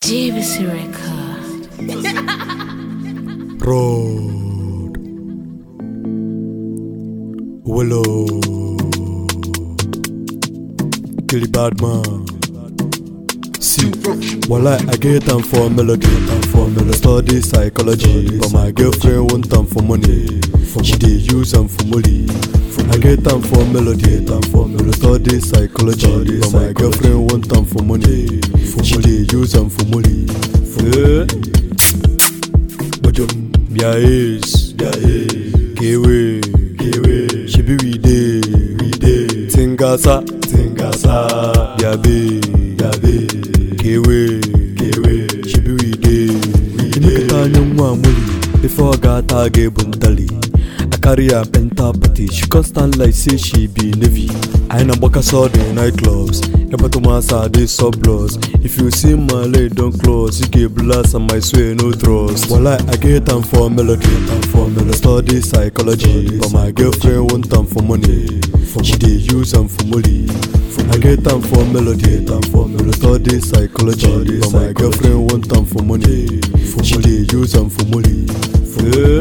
JVC Record. Road. Willow. Killy bad man. See, well, I, I get time for melody, time for melody. Study psychology, but my girlfriend want time for money. She dey use them for money. I get time for melody, time for melody. Study psychology, but my girlfriend want time for money. She dey use them for money. Yeah. Bajum, Mia is, Mia is, Kewe, Kewe, Shibi we dey, we dey, Tingasa, Tingasa, Yabe, Yabe, Kewe, Kewe, Shibi we dey, we dey. Imekata nyongwa muli, before gata ge buntali. I carry her enter party, she constant like say she be navy. I na boka saw the nightclubs, Epatomasa dey subloss. If you see my leg don't close, you get blast and my swear no trust. Well, I, I get time for melody, time for melody. Study psychology, but my girlfriend want time for money. She dey use them for money. I get time for melody, time for melody. Study psychology, but my girlfriend want time for money. She dey use them for money. Yeah.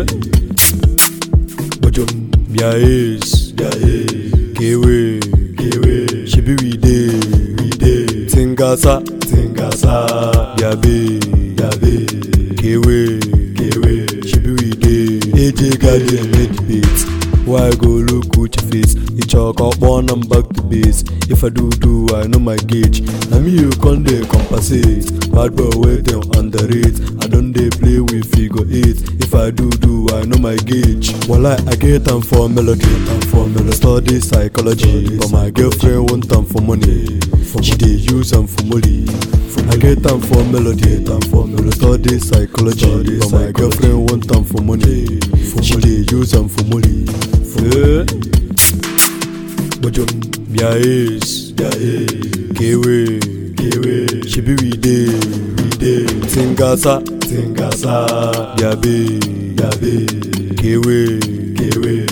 Bajum, Mia is, Mia is, Kewe, Kewe, Shibi we dey, we dey, Tingasa, Tingasa, Yabe, Yabe, Kewe, Kewe, Shibi we dey, AJ Guardian made the beat. Why go look Gucci face? You chalk up one and back to base. If I do do, I know my gauge. Now me you con dey compensate. Bad boy wait them underrate. I don't dey play with figure eight. If I do do, I know my gauge. Well, I, I get time for melody, time for melody. Study psychology, but my girlfriend want time for money. She dey use them for money. I get time for melody, time for melody. Study psychology, but my girlfriend want time for money. She dey use them for money. Yeah. Bajum, Mia is, Mia is, Kewe, Kewe, Shibi we dey, we dey, Tingasa, Tingasa, Yabe, Yabe, Kewe, Kewe,